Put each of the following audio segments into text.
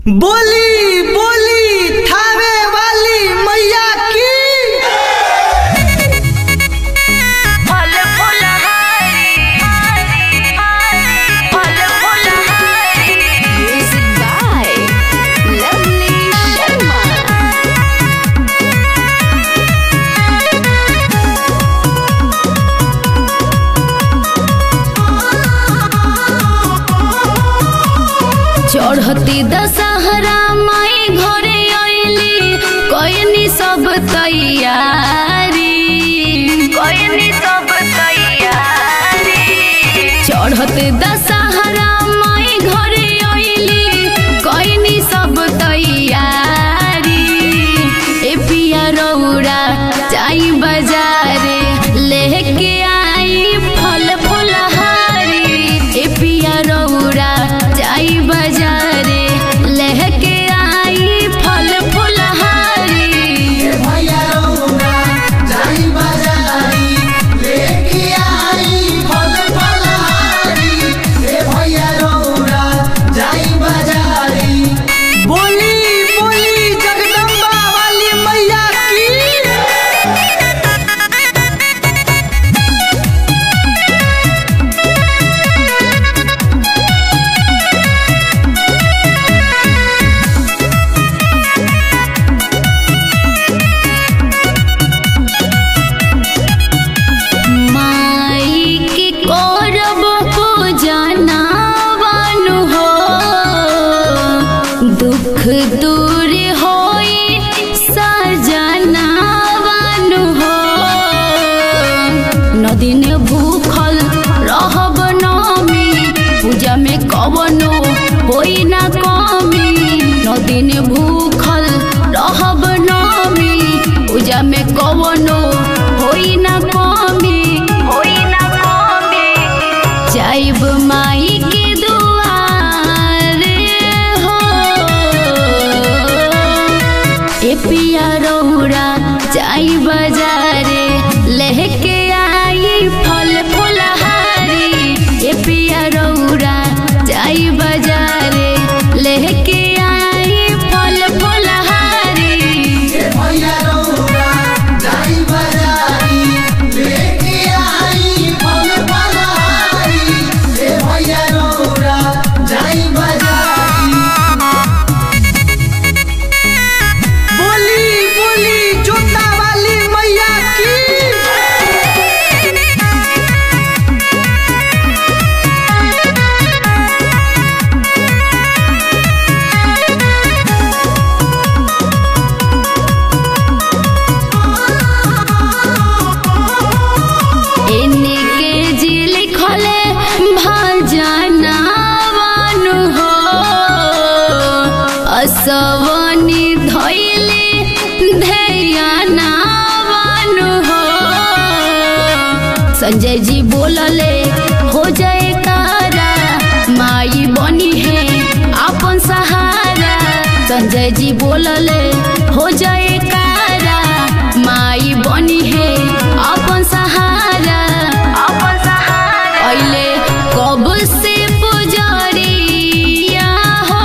बोली बोली थावे वाली मैया की फल फूल हरी फल फूल हरी Music by Lovely Sharma. चढ़ती दशहरा माई घरे अइली कयनी सब तैयारी कोई सब तैयारी चढ़ते दशहरा माई घरे अइली कयनी सब तैयारी ए पिया रौरा जाई बाजारे लेके आई फल फुलहारी ए पिया रौरा जाई बाजारे लेके आई फल फुलहारी भैया रौना जाई बाजारी लेके आई फल फलहारी ए भैया रौना जाई बाजारी बोली बोली जगदम्बा वाली मैया की माई की करब पूजनावन हो दुख दूर होई सजनावन हो नदीन भूखल रहब नमी पूजा में कवनो होई ना कमी नदीन भूखल रहब नमी पूजा में कवनो होई ना कमी कोई ना कमी जाइब माई के दुआर हो ए पिया रौरा जाई बाजारे लेके आई फल फुलहारी ए पिया रौरा जाई बाजारे लेके आई फल फुलहारी भैया रौना जाई बाजारी लेके आई फल फलहारी ए भैया रौना जाई बाजारी बोली बोली जोता वाली मैया की एने के जी लिखले भजनावन हो असवनी धैले ध्यानावन हो संजय जी बोलले हो जाए तारा माई बनी है अपन सहारा संजय जी बोलले हो जाए कारा माई बनी है अपन सहारा अपन सहारा अइले कब से पुजरिया हो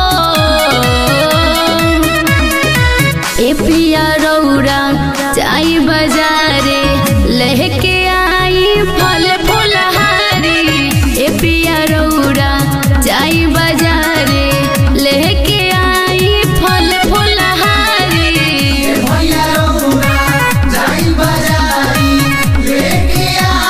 ए पिया रौरा जाई बाजारे लेके आई फल फुलहारी ए पिया रौरा जाई बाजारे लेके आई फल फुलहारी भैया रौना जाई बाजारी लेके